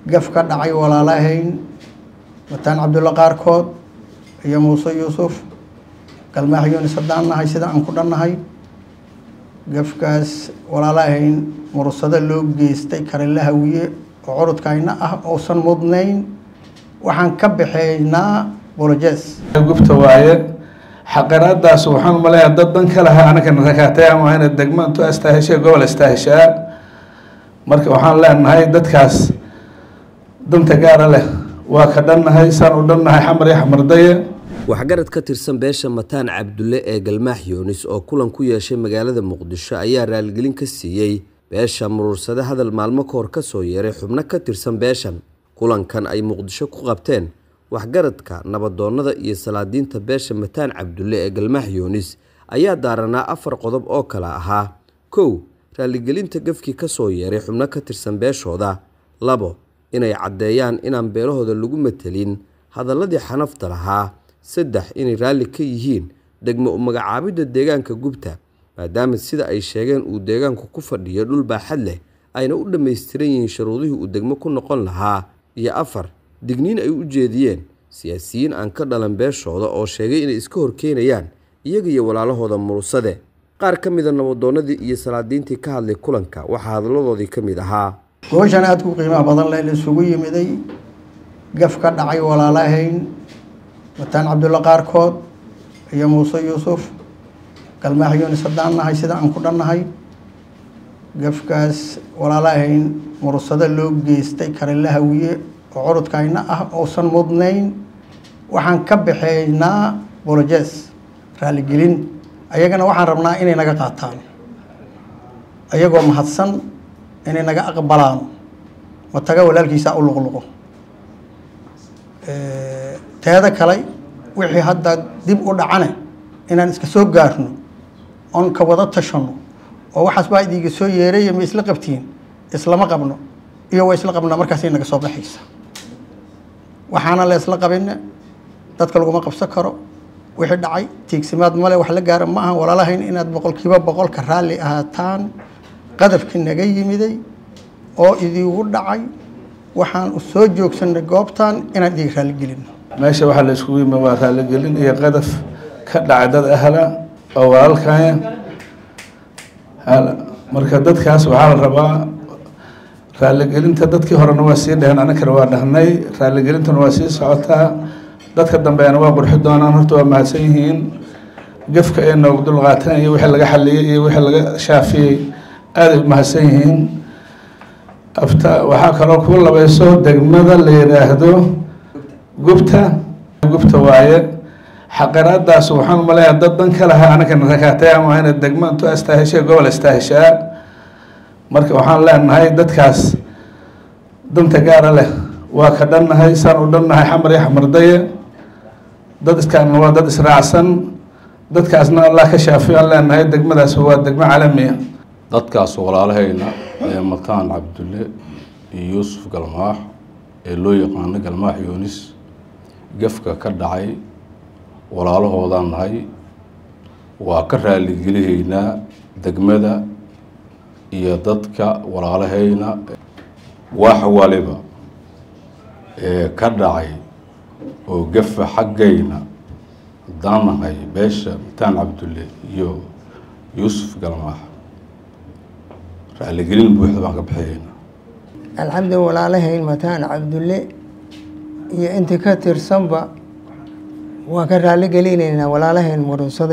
gaf ka dhacay walaalahayn wataan cabdulla qaarkood iyo muuse yuusuf galmaax yunis haddaan nahay sida aan ku dhannahay gafkaas walaalahayn mursado loo geystay karila hawiye oo curudkayna ah uusan mudnayn waxaan ka baxeynaa bolojes gubta waaye xaqiraadaas waxaan umaleeyaa dad dan ka lahaa anakana rakaatay ama ina degmo intuu astaaheshay gobol astaaheshaa marka waxaan leenahay dadkaas danta gaara leh waa ka dhannahay saan u dhannahay xamar iyo xamardaye waxgarad ka tirsan beesha mataan cabdulle ee galmaax yuunis oo kulan ku yeeshay magaalada muqdisho ayaa raaligelin ka siiyey beesha muruursade hadal maalmo ka hor ka soo yeeray xubno ka tirsan beeshan kulankan ay muqdisho ku qabteen waxgaradka nabadoonnada iyo salaadiinta beesha mataan cabdulle ee galmaax yuunis ayaa daaranaa afar qodob oo kale ahaa kow raaligelinta gafkii ka soo yeeray xubno ka tirsan beeshooda labo inay caddeeyaan inaan beelahooda lagu matelin hadalladii xanafta lahaa saddex inay raalli ka yihiin degmo u magacaabidda deegaanka gubta maadaama sida ay sheegeen uu deegaanku ku fadhiyo dhul baaxad leh ayna u dhammaystiran yihiin shuruudihii uu degmo ku noqon lahaa iyo afar digniin ay u jeediyeen siyaasiyiin aan ka dhalan beeshooda oo sheegay inay iska horkeenayaan iyaga iyo walaalahooda murursade qaar ka mida nabadoonnadii iyo salaadiintii ka hadlay kulanka waxaa hadalladoodii ka mid ahaa gooshan aada ku qiimaha badan leh la isugu yimiday gaf ka dhacay walaalahayn wataan cabdulla qaarkood iyo muuse yuusuf galmaax yunis haddaan nahay sida aan ku dhannahay gafkaas walaalahayn mursado loo geystay karila hawiye oo curudkayna ah uusan mudnayn waxaan ka baxeynaa bolojes raaligelin ayagana waxaan rabnaa inay naga qaataan ayagoo mahadsan inay naga aqbalaan mataga walaalkiisa u luqluqo teeda kale wixii hadda dib u dhacane inaan iska soo gaarno oon ka wada tashano oo waxaas baa idiiga soo yeeray ma isla qabtiin islama qabno iyo waa isla qabnaa markaasay naga soo baxaysa waxaana la isla qabine dadka laguma qabsan karo wixii dhacay tiigsimaad male wax la gaara ma aha walaalahayn inaad boqolkiiba boqolka raalli ahaataan qadafkii naga yimiday oo idiigu dhacay waxaan u soo joogsanay goobtan inaan idiga raaligelino meesha waxaa la iskugu yimi waa raaligelin iyo qadaf ka dhacay dad ahla oo walaalkaya marka dadkaas waxaa la rabaa raaligelinta dadkii horena waa sii dheheen anakana waa dhahnay raaligelintuna waa sii socotaa dadka dambeena waa qurxi doonaan horta waa mahadsan yihiin gafka ee noogu dulqaatan iyo wixii laga xaliyey iyo wixii laga shaafiyey aaday mahadsan yihiin afta waxaa kaloo ku labayso degmada la yidhaahdo gubta gubta waaye xaqiraadaas waxaan umaleeyaa dad dan ka lahaa anakana rakaatay ama ina degmo intuu astaaheshay gobol astaaheshaa marka waxaan leenahay dadkaas danta gaara leh waa ka dhannahay saan u dhannahay xamar iyo xamardaye dad iskaana waa dad israacsan dadkaasna allah ka shaafiyo aan leenahay degmadaas waa degmo caalamiya dadkaas walaalahayna ee mataan cabdulle iyo yuusuf galmaax ee loo yaqaano galmaax yuunis gafka ka dhacay walaalahoodaan nahay waa ka raaligelihaynaa degmada iyo dadka walaalahayna wax waliba ee ka dhacay oo gafa xaggayna haddaan nahay beesha mataan cabdulle iyo yuusuf galmaax raaligelin buuxda baan ka bixiyeyna alxamdu walaalahayn mataan cabdulle iyo intii ka tirsanba waan ka raalli gelinaynaa walaalahayn murunsade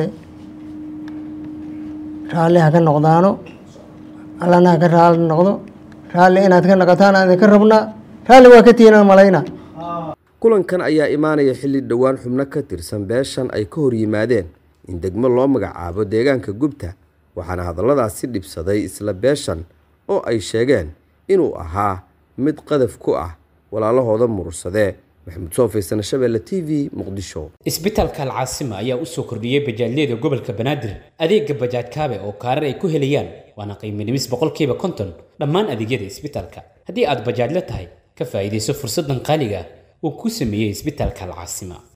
raalli ha ka noqdaano allana ha ka raalli noqdo raalli inaad ka noqotaan aan idinka rabnaa raalli waa ka tiinaan malayna kulankan ayaa imaanaya xilli dhowaan xubno ka tirsan beeshan ay ka hor yimaadeen in degmo loo magacaabo deegaanka gubta waxaana hadalladaasi dhibsaday isla beeshan oo ay sheegeen inuu ahaa mid qadaf ku ah walaalahooda murursadee maxamuud soofaysan shabeelle t v muqdisho isbitaalka alcaasima ayaa u soo kordhiyey bajaajyada gobolka banaadir adeega bajaaj kaabe oo kaarar ay ku helayaan waana qiimo dhimis boqolkiiba konton dhammaan adeegyada isbitaalka haddii aad bajaajla tahay ka faa'iidayso fursaddan qaaliga ah uu ku sameeyey isbitaalka alcaasima